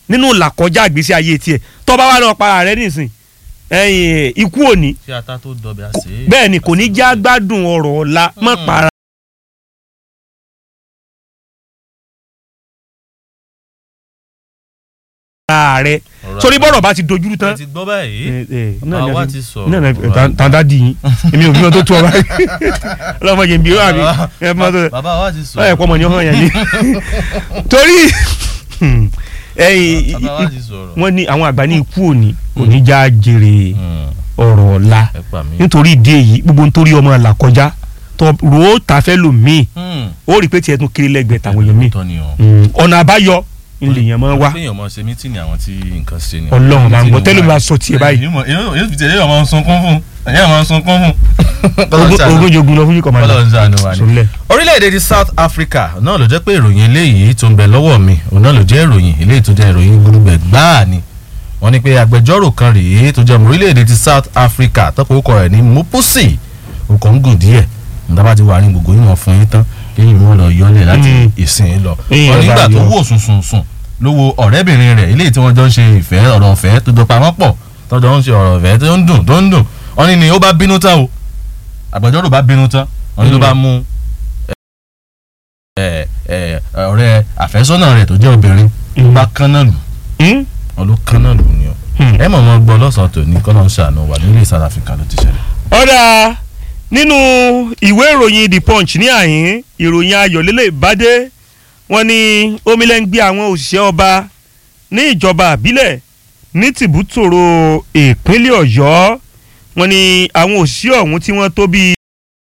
nínú làkọjá ìgbésí ayé tiẹ̀ tó bá wà lọ para rẹ nísìn ẹ̀yìn ikú òní ṣé ata tó dọbẹ̀ àṣẹ. bẹ́ẹ̀ ni kò ní já gbádùn ọ̀rọ̀ ọ̀la mọ́ Mm. para. ara rẹ sórí bọ́rọ̀ bá ti dojúrú tán ẹ ti gbọ́ báyìí Eh, eh, náà bàbá ni wa a ti fi- sọ̀rọ̀. náà ni a fi- ta- tàǹdà dì yín èmi ò bímọ tó tú ọ báyìí ọlọ́mọ yẹn bí ó wà mí ẹ mọ tó bàbá wa ti ọ sọ̀rọ̀. yẹ kọ́ ọmọ ni ó hàn yẹn ni torí ẹ̀yìn bàbá wa ti sọ̀rọ̀. wọ́n ní àwọn àgbà ní ikú òní òní já jèrè Hmm, ọ̀rọ̀ ọ̀la ẹ pa mí. nítorí ìdí èyí gbogbo nítorí ọmọ là kọjá tó ro ó ta fẹ́ lò míì Hmm, ó rí i pé tiẹ̀ tún kiri lẹ́gbẹ̀ẹ́ tàwọn èèyàn míì tọ́ ni o. Mm, ọ̀nà àbáyọ ilé yẹn máa wá kéèyàn máa ṣe mítìnì àwọn tí nǹkan ṣe ni. ọlọ́run máa ń gbọ́ tẹ́lẹ̀ máa sọ tiẹ̀ báyìí èyí fi tẹ̀lé ọmọ sunkún fún ẹ̀yẹ́ ọmọ sunkún fún. Ogún- ogún jogun lọ fún yìí kọ́mọ́dà Ọlọ́run ṣàánú wa ni. sọlẹ̀ orílẹ̀-èdè ti South Africa náà ló jẹ́ pé ìròyìn eléyìí tó ń bẹ lọ́wọ́ mi òun náà ló jẹ́ ìròyìn eléyìí tó jẹ́ ìròyìn gbúdúgbẹ̀ gbáà ni wọ́n ní pé agbẹjọ́rò kan rèé tó jẹ́ ọmọ orílẹ̀-èdè ti South Africa tọ́pọ̀ orúkọ rẹ̀ ní Mopusi orúkọ ń gùn díẹ̀ nígbà bá ti wà ní gbogbo yìí wọ́n fún yín tán kéyìn wọn lọ yọlẹ̀ láti Mm. ìsìn lọ Èèyàn wọ́n nígbà bá tó yọ. wò sùnsùnsùn ló wo ọ̀rẹ́bìnrin rẹ̀ eléyìí tí wọ́n jọ ń ṣe ìfẹ́ ọ̀rọ̀ ọ̀fẹ́ tó jọ pamọ́ pọ̀ tó jọ ń ṣe ọ̀rọ̀ ọ̀fẹ́ tó ń dùn tó ń dùn wọ́n ní ni ó bá bínú tán o agbẹjọ́rò bá bínú tán wọ́n ní ló bá mú ẹ ẹ ọ̀rẹ́ àfẹ́sọ́nà rẹ̀ tó jẹ́ obìnrin ló bá kánná lù wọn ló kánná lù ni o ẹ mọ̀ mọ́ gbọ́ lọ́sàn-án tòní kọ́nà ń ṣàánú wà nílé South Africa ló ti ṣẹlẹ̀. ọ̀dà nínú ìwé ìròyìn the punch ní àyín ìròyìn ayọ̀lélẹ̀ ìbádé wọ́n ní omilẹ̀ ń gbé àwọn òṣìṣẹ́ ọba ní ìjọba àbílẹ̀ ní tìbútòrò ìpínlẹ̀ ọ̀yọ́ wọ́n ní àwọn òṣìṣẹ́ ọ̀hún tí wọ́n tó bíi